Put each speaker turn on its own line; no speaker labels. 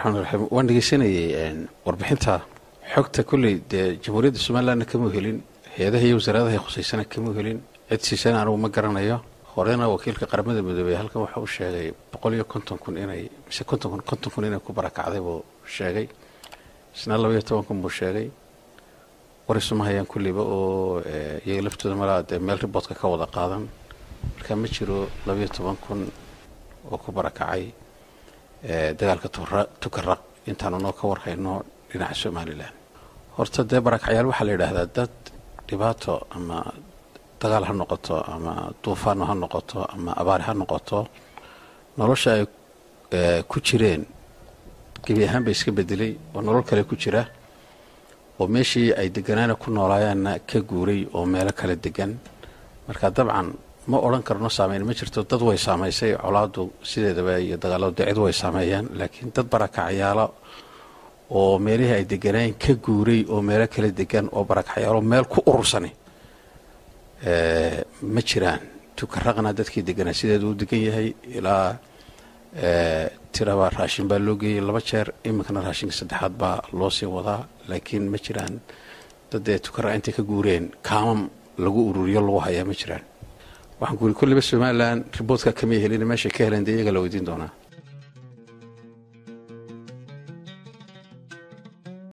raxmaan raxiim waan dhegeysanayay warbixinta xogta kolley dee jamhuuriyadda somalilandna kama helin hay-adaha iyo wasaaradaha khuseysana kama helin cid siisana anugu ma garanayo horena wakiilka qaramada midoobey halkan waxa uu sheegay boqol iyo konton kun inay mise konton kun konton kun inay ku barakacday buu sheegay isna laba iyo toban kun buu sheegay war isuma hayaan kulliba oo iyaga laftooda malaa dee meel riboodka ka wada qaadan marka ma jiro labaiyo toban kun oo ku barakacay dagaalka tukaraq intaanu noo ka warhayno dhinaca somalilan horta dee barakacyaal waxaa la yidhaahdaa dad dhibaato ama dagaal ha noqoto ama duufaano ha noqoto ama abaari ha noqoto nolosha ay ku jireen gebi ahaan bay iska bedelay oo nolol kale ku jira oo meeshii ay deganaana ku noolaayaanna ka guuray oo meelo kala degan marka dabcan ma odhan karno saameyn ma jirto dad way saamaysay colaadu sideedaba iyo dagaaladu dee cid way saameeyaan laakiin dad barakacyaalo oo meelihii ay deganaayen ka guuray oo meelo kala degan oo barakacyaalo meel ku urursani ma jiraan tukaraqna dadkii deganaa sideedu u degan yahay ilaa tiraba raashin baa loo geeyey laba jeer iminkana raashinka saddexaad baa loo sii wadaa laakiin ma jiraan daddee tukaraq intay ka guureen kaamam lagu ururiyo lagu hayaa ma jiraan waxaan ku uri kulliba somalilan riboodka kamay helin meeshay ka heleen dee iyaga la weydiin doonaa